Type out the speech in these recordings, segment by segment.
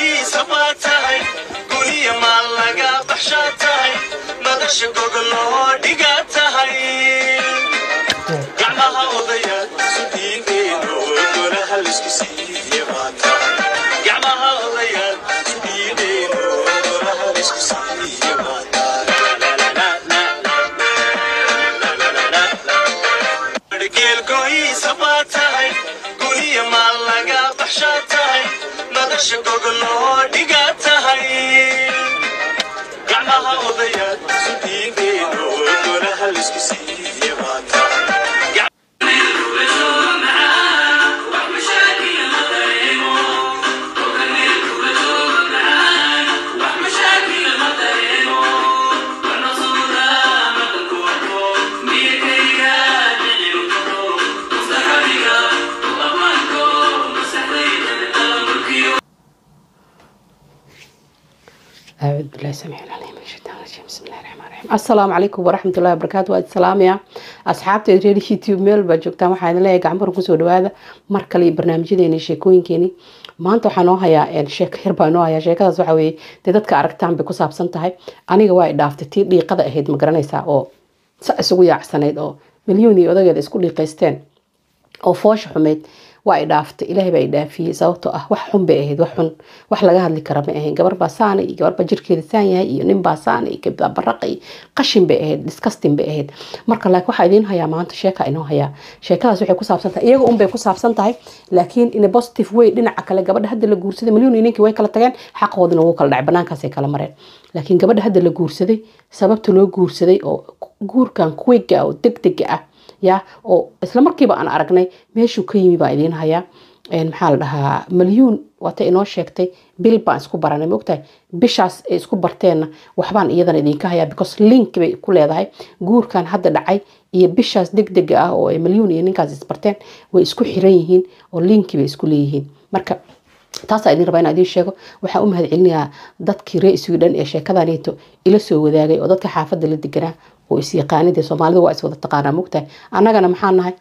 geelgohiisa baa tahay guniya maal laga baxshaa tahay madasha gogoloo dhigaa tahay gacmaha odaya isu dhiibeeno golaha laisku siiye baa tahay gacmaha odaya isu dhiibeeno golaha laisku siiye baa tahay geelgohiisa baa tahay guniya maal laga baxshaa tahay madasha gogoloo dhigaa tahay gacmaha odaya isu dhiibeeno golaha laisku siiye baa tahay أعوذ بالله السميع العليم من الشيطان الرجيم بسم الله الرحمن الرحيم السلام عليكم ورحمة الله وبركاته وأد سلاميا أصحابتي رير يوتيوب ميل بجوجتا waxaa idin leeyahay gacan baran kusoo dhawaada mar kale iyo barnaamijyadeeni sheekooyinkeeni maanta waxaa noo hayaa sheeko yar baa noo hayaa sheekadaas waxa weeye dee dadka aragtaan bay ku saabsan tahay aniga waa i dhaaftay tii dhiiqada ahayd ma garanaysaa oo sa isugu yaacsanayd oo milyuun iyo odageeda isku dhiiqaysteen oo foosha xumeyd waa i dhaaftay ilaahay baa i dhaafiyey sababtoo ah wax xun bay ahayd wax xun wax laga hadli kara ma ahayn gabar baa saana iyo gabar baa jirkeeda saan yahay iyo nin baa saana iyo gabdhaa baraqa iyo qashin bay ahayd disgusting bay ahayd marka laakiin waxaa idiin hayaa maanta sheeka inoo hayaa sheekadaas waxay ku saabsan tahay iyaga unbay ku saabsan tahay laakiin in a positive way dhinaca kale gabadha hadda la guursaday milyuun iyo ninkii way kala tageen xaqoodina wuu kala dhacay banaankaasay kala mareen laakiin gabadha hadda la guursaday sababta loo guursaday oo guurkan kuweyga oo degdega ah ya oo isla markiiba aan aragnay meeshuu ka yimi baa idiin hayaa maxaa la dhahaa malyuun waata inoo sheegtay bil baan isku baranay maogtahay bishaas ay isku barteenna waxbaan iyadana idinka hayaa because link bay ku leedahay guurkan hadda dhacay iyo bishaas degdega ah oo ay malyuun iyo ninkaas isbarteen way isku xiran yihiin oo linki bay isku leeyihiin marka taasaa idin rabaa inaan idiin sheego waxaa u mahad celinayaa dadkii ree sweden ee sheekadaneeto ila soo wadaagay oo dadka xaafadda la deganaa oo isyaqaanidee soomaalida waa iswada taqaanaa mogtahay annagana maxaa nahay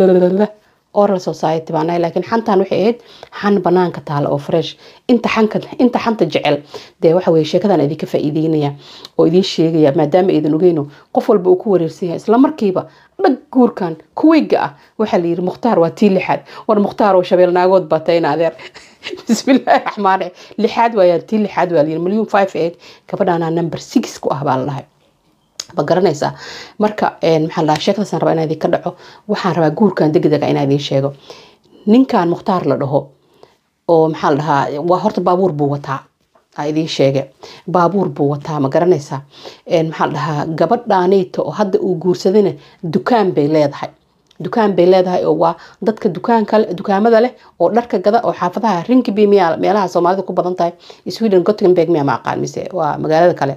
oral society baa nahay laakiin xantan waxay ahayd xan banaanka taala oo fresh inta xanka inta xanta jecel dee waxa weye sheekadan idinka faa'iideynaya oo idiin sheegaya maadaama aydan ogeyno qof walba uu ku wareersan yahay isla markiiba dhag guurkan kuweyga ah waxaa la yidhi mukhtaar waa tii lixaad war mukhtaar oo shabeel naagood baa tayna adeer bismillaahi raxmaan raxiim lixaad waayaan tii lixaad waa la yidhi milyuun five eight gabadhaana number six ku ah baa la dhahay ma garanaysaa marka maxaa la sheekadaasaan rabaa inaa idinka dhaco waxaan rabaa guurkan degdega inaa idiin sheego ninkan mukhtaar la dhaho oo maxaa la dhahaa waa horta baabuur buu wataa aa idiin sheege baabuur buu wataa ma garanaysaa maxaa la dhahaa gabadhaaneyta oo hadda uu guursadayna dukaan bay leedahay dukaan bay leedahay oo waa dadka dukaanka dukaamada leh oo dharka gada oo xaafadaha rinkibi miya meelaha soomaalida ku badan tahay sweden gottenberg miya ma aqaan mise waa magaalada kale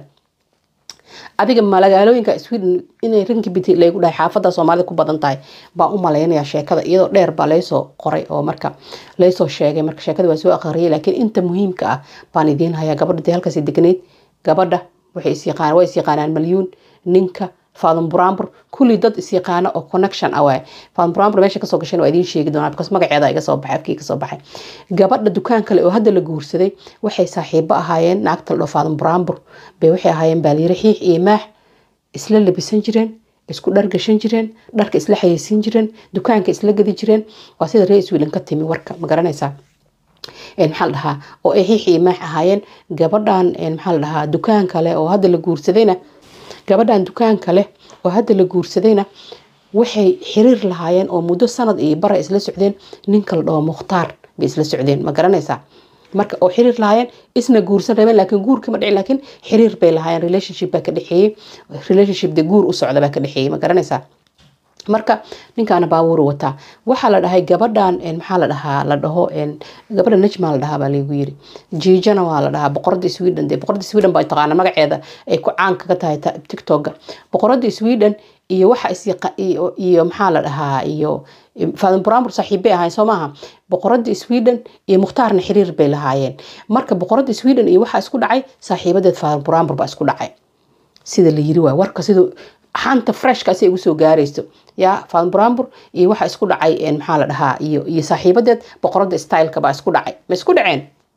adiga magaalooyinka sweden inay rinkibit lagu dhahay xaafada soomaalida ku badan tahay baan u malaynaya sheekada iyadoo dheer baa laysoo qoray oo marka laysoo sheegay marka sheekada waa soo aqriyay laakiin inta muhiimka ah baan idiin hayaa gabadha dee halkaas degnayd gabadha waxay isyaqaan waa isyaqaanaan malyuun ninka faadon buraambur kulli dad isyaqaana oo connection ah waay faadon buraambur meesha kasoo gashan waa idiin sheegi doonaa because magaceeda iga soo baxay afkii kasoo baxay gabadha dukaan kale oo hadda la guursaday waxay saaxiibo ahaayeen naagta la dhoo faadon buraambur bay waxay ahaayeen baaliyare xiix iyo maax isla labisan jireen isku dhar gashan jireen dharka isla xayeysiin jireen dukaanka isla gadi jireen waa sida ree sweden ka timi warka ma garanaysaa maxaa la dhahaa oo ay xiix iyo maax ahaayeen gabadhan maxaa la dhahaa dukaan kale oo hadda la guursadayna gabadhan dukaanka leh oo hadda la guursadayna waxay xiriir lahaayeen oo muddo sanad iyo bara isla socdeen ninka la dhaho mukhtaar bay isla socdeen ma garanaysaa marka oo xiriir lahaayeen isna guursan rabeen laakiin guurka ma dhicin laakiin xiriir bay lahaayeen relationship baa ka dhexeeyey relationship de guur u socda baa ka dhexeeyey ma garanaysaa marka ninkaana baabuur wataa waxaa la dhahay gabadhan maxaa la dhahaa la dhaho gabadha najma la dhahaa baa lagu yiri jiijana waa la dhahaa boqorada sweden dee boqorada sweden baa taqaana magaceeda ay ku caan kaga tahay tiktoka boqorada sweden iyo waxa is iyo maxaa la dhahaa iyo faadin buraambur saaxiibbay ahayn soo maaha boqorada sweden iyo mukhtaarna xiriir bay lahaayeen marka boqorada sweden iyo waxaa isku dhacay saaxiibadeed faadin buraambur baa isku dhacay sida la yiri waay warka sida xanta freshka si ay ugu soo gaarayso ya faadin buraambur iyo waxaa isku dhacay maxaa la dhahaa iyo iyo saaxiibadeed boqorada styleka baa isku dhacay ma isku dhaceen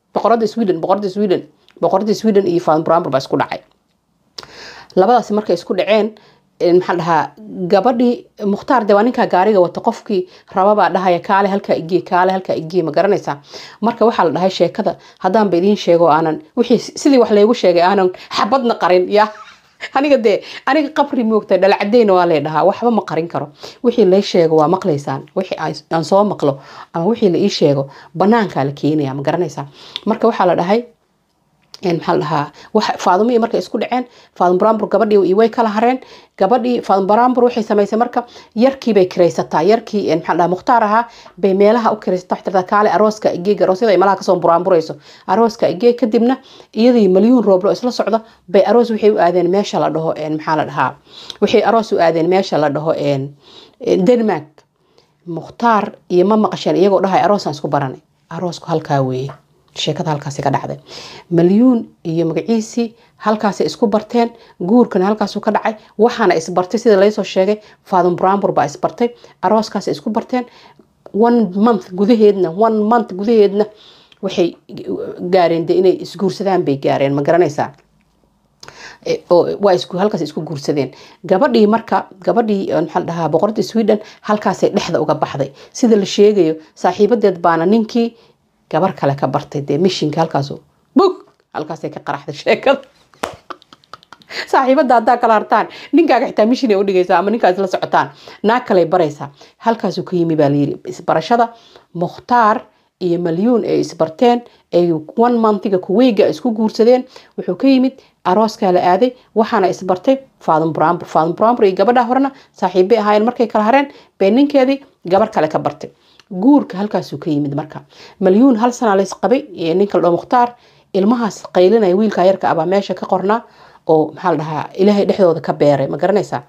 boqorada sweden boqorada sweden boqorada sweden iyo fadan brambur baa isku dhacay labadaasi markay isku dhaceen maxaa dhahaa gabadhii mukhtaar de waa ninkaa gaariga wata qofkii rababaa dhahaya kaale halkaa igee kaale halkaa igee ma garanaysaa marka waxaa la dhahay sheekada haddaanba idiin sheego aanan wixii sidii wax laygu sheegay aanan xabadna qarin ya aniga dee aniga qabri moogta dhalacadeyna waa lay dhahaa waxba ma qarin karo wixii lay sheego waa maqlaysaan wixii aan soo maqlo ama wixii la ii sheego banaankaa la keenaya ma garanaysaa marka waxaa la dhahay maxaa la dhahaa faadumihii markay isku dhaceen faadum barambur gabadhii way kala hareen gabadhii faadum barambur waxay samaysay marka yarkii bay kiraysataa yarkii maxaa la dhahaa mukhtaar ahaa bay meelaha u kiraysataa waxay tirtaa kaale arooska igeeg aroosyada ay malaha kasoo buraamburayso arooska igeeg kadibna iyadii malyuun rooblo isla socda bay aroos waxay u aadeen meesha la dhaho maxaa la dhahaa waxay aroos u aadeen meesha la dhaho denmark mukhtaar iyo ma maqasheen iyagoo dhahay aroosaan isku baranay aroosku halkaa weeye sheekada halkaasi ka dhacday malyuun iyo magaciisii halkaasay isku barteen guurkana halkaasu ka dhacay waxaana isbartay sida laysoo sheegay faadum brambur baa isbartay arooskaasay isku barteen one month gudaheedna one month gudaheedna waxay gaareen de inay isguursadaan bay gaareen ma garanaysaa waa halkaas isku guursadeen gabadhii marka gabadhii maxaa dhahaa boqorada sweden halkaasay dhexda uga baxday sida la sheegayo saaxiibadeed baana ninkii gabar kale ka bartay dee mishinka halkaas bug halkaasay ka qaraxday sheekada saaxiibada haddaa kala hartaan ninkaaga xitaa mishin ay udhigaysaa ama ninkaa isla socotaan naag kaley baraysaa halkaasuu ka yimi baa layiri isbarashada mukhtaar iyo malyuun ay isbarteen ay one montiga kuweyga isku guursadeen wuxuu ka yimid arooskaa la aaday waxaana isbartay faadum brambur faadum brambur iyo gabadha horena saaxiibbay ahaayeen markay kala hareen bay ninkeedii gabar kale ka bartay guurka halkaasuu ka yimid marka malyuun hal sanaa lays qabay ninka ladhao mukhtaar ilmahaas qaylinaya wiilkaa yarka abaa meesha ka qornaa oo maxaa la dhahaa ilaahay dhexdooda ka beeray ma garanaysaa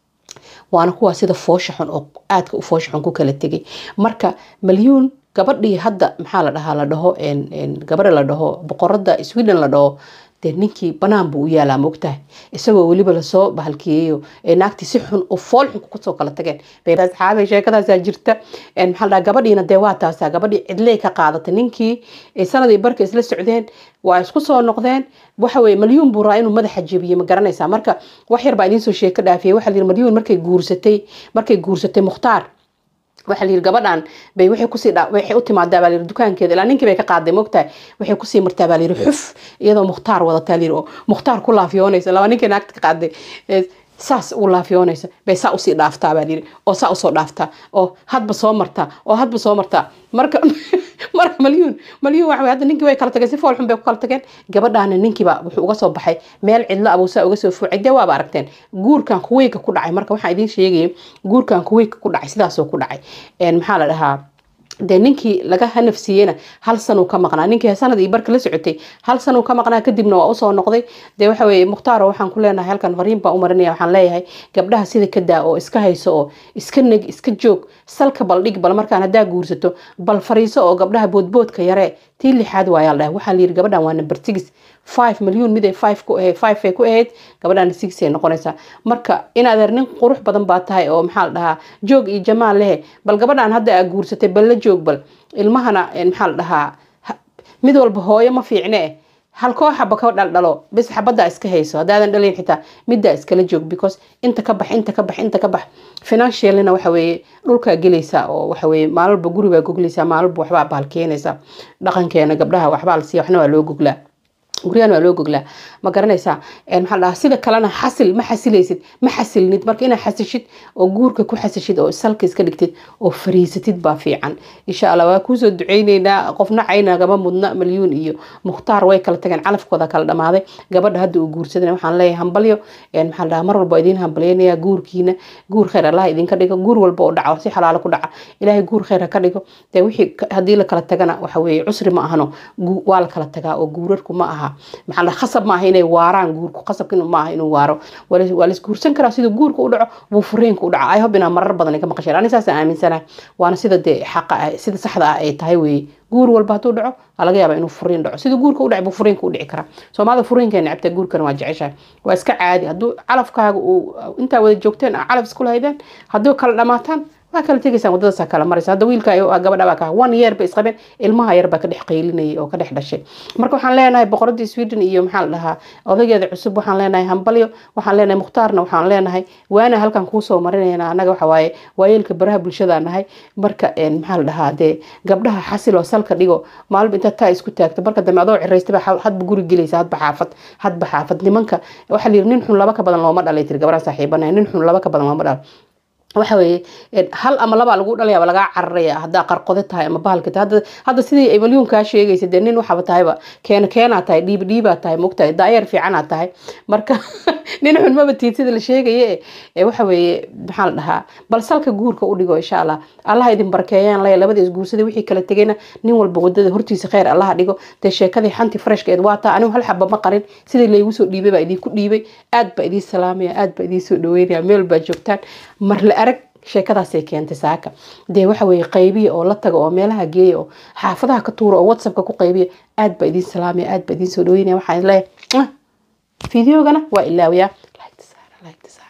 waana kuwaa sida foosha xun oo aadka u foosha xun ku kala tegay marka malyuun gabadhii hadda maxaa la dhahaa la dhaho gabadha la dhaho boqorada sweden la dhaho dee ninkii banaan buu u yaalaa moogtahay isagoo weliba lasoo bahalkiyeeyo naagtii si xun oo fool xun kusoo kala tageen asxaabay sheekadaasaa jirta maxaa dhaha gabadhiina dee waa taasaa gabadhii cidley ka qaadatay ninkii sanadii barka isla socdeen waa isku soo noqdeen waxa weye malyuun buu raa inuu madaxa jebiye ma garanaysaa marka wax yar baa idiinsoo sheeko dhaafiyay waxaa layiri malyuun markay guursatay markay guursatay mukhtaar waxaa la yiri gabadhan bay waxay kusii waxay u timaadaa baa la yiri dukaankeeda ilaa ninkii bay ka qaaday moogtahay waxay kusii martaa baa la yiri xuf iyadoo mukhtaar wadataa la yiri oo mukhtaar ku laafiyoonaysa laba ninkii naagta ka qaaday saas u laafiyoonaysa bay saa usii dhaaftaa baa layiri oo saa usoo dhaaftaa oo hadba soo martaa oo hadba soo martaa marka marka malyuun malyuun waxa hadda ninkii way kala tageen si fool xun bay ku kala tageen gabadhaana ninkiiba wuxuu uga soo baxay meel cidlo abuu saa uga soo fuucay dee waaba aragteen guurkan kuweyga ku dhacay marka waxaan idiin sheegaya guurkan kuweyga ku dhacay sidaasoo ku dhacay maxaa la dhahaa dee ninkii laga hanafsiiyeyna hal sanuu ka maqnaa ninkii sanad iyo barka la socotay hal sanuu ka maqnaa kadibna waa usoo noqday dee waxa weye mukhtaaro waxaan ku leenahay halkan fariin baan u marinaya waxaan leeyahay gabdhaha sida ka daa oo iska hayso oo iska neg iska joog salka bal dhig bal markaan haddaa guursato bal fariiso oo gabdhaha boodboodka yaree tii lixaad waayaa la dhahay waxaa la yiri gabadhan waa number six five milyan mid ay five ku ahayd five ay ku ahayd gabadhan six ay noqonaysaa marka inaad nin qurux badan baa tahay oo maxaa la dhahaa joog iyo jamaal lehe bal gabadhan hadda aa guursatay bal la joog bal ilmahana maxaa la dhahaa mid walba hooyo ma fiicne eh hal koo xaba ka dhaldhalo bis xabaddaa iska hayso haddaadan dhalayn xitaa middaa iskala joog because inta ka bax inta ka bax inta ka bax financialina waxa weeye dhulkaa gelaysaa oo waxa weeye maalwalba guribaa goglaysaa maalwalba waxbaa baalkeenaysaa dhaqankeena gabdhaha waxbaa la siiya waxna waa loo goglaa guryahan waa loo goglaa ma garanaysaa maxaa dhahaa sida kalena xasil ma xasilaysid ma xasilnid marka inaad xasishid oo guurka ku xasishid oo salka iska dhigtid oo fariisatid baa fiican insha allah waa kuusoo duceyneynaa qofna caynagama mudna malyuun iyo mukhtaar way kala tageen calafkooda kala dhamaaday gabadha hadda uu guursadan waxaan leeyahay hambalyo maxaa dhahaa mar walba idiin hambalyeynaya guurkiina guur khayr allah idinka dhigo guur walba oo dhaco si xalaalo ku dhaca ilaahay guur khayr ha ka dhigo dee wixii haddii la kala tagana waxa weeye cusri ma ahano waa la kala tagaa oo guurarku ma aha maxaa la khasab maaha inay waaraan guurku khasabka maaha inuu waaro waa la isguursan karaa sida guurka u dhaco buu furiinka u dhaco ay hob inaa marar badan ka maqasheen ani saasaan aaminsanahay waana sida dee xaqa sida saxda ah ay tahay weeye guur walba hadduu dhaco waa laga yaabaa inuu furiin dhaco sida guurka u dhac buu furiinka u dhici karaa soomaalida furiinka necabta guurkana waa jeceshahay waa iska caadi hadduu calafkaaga uu intaa wada joogteen calaf isku lahaydeen hadduu kala dhamaataan waa kala tegaysaan wadadaasa kala maraysa hadda wiilka gabadha baa ka one year bay isqabeen ilmaha yar baa ka dhex qaylinayay oo ka dhex dhashay marka waxaan leenahay boqoradii sweden iyo maxaa la dhahaa odageeda cusub waxaan leenahay hambalyo waxaan leenahay mukhtaarna waxaan leenahay waana halkan kuusoo marinayna anaga waxa waaye waayeelka baraha bulshada nahay marka maxaa la dhahaa dee gabdhaha xasil oo salka dhigo maalba intaad taa isku taagto marka dambe adoo ciraystaba hadba guri gelaysa hadba xaafad hadba xaafad nimanka waxaa la yiri nin xun laba ka badan looma dhalay tiri gabadha saaxiibanahay nin xun laba ka badan looma dhalo waxa weeye hal ama labaa lagu dhalaya lagaa cararaya haddaa qarqode tahay ama bahalka tahay hadda hadda sidii evalyunkaa sheegaysa dee nin waxaba tahayba keena keenaa tahay dhiib dhiibaa tahay mogtahay daayeer fiicanaa tahay marka nin xun maba tiid sida la sheegaye ee waxa weeye maxaa la dhahaa bal salka guurka u dhigo insha allah allaha idin barkeeyaan laya labada isguursaday wixii kala tegayna nin walba wadada hortiisa kheyr allaha dhigo dee sheekadii xanti freshkeed waa taa anigu hal xaba ma qarin sidii laygu soo dhiibay baa idinku dhiibay aad baa idiin salaamaya aad baa idiin soo dhaweynaya meel baa joogtaan mar la arag sheekadaasay keentay saaka dee waxa weye qaybiya oo la taga oo meelaha geeya oo xaafadaha ka tuura oo whatsappka ku qaybiya aad baa idiin salaamaya aad baa idiin soo dhaweynaya waxaan leeyahay fideogana waa ilaawiyaa like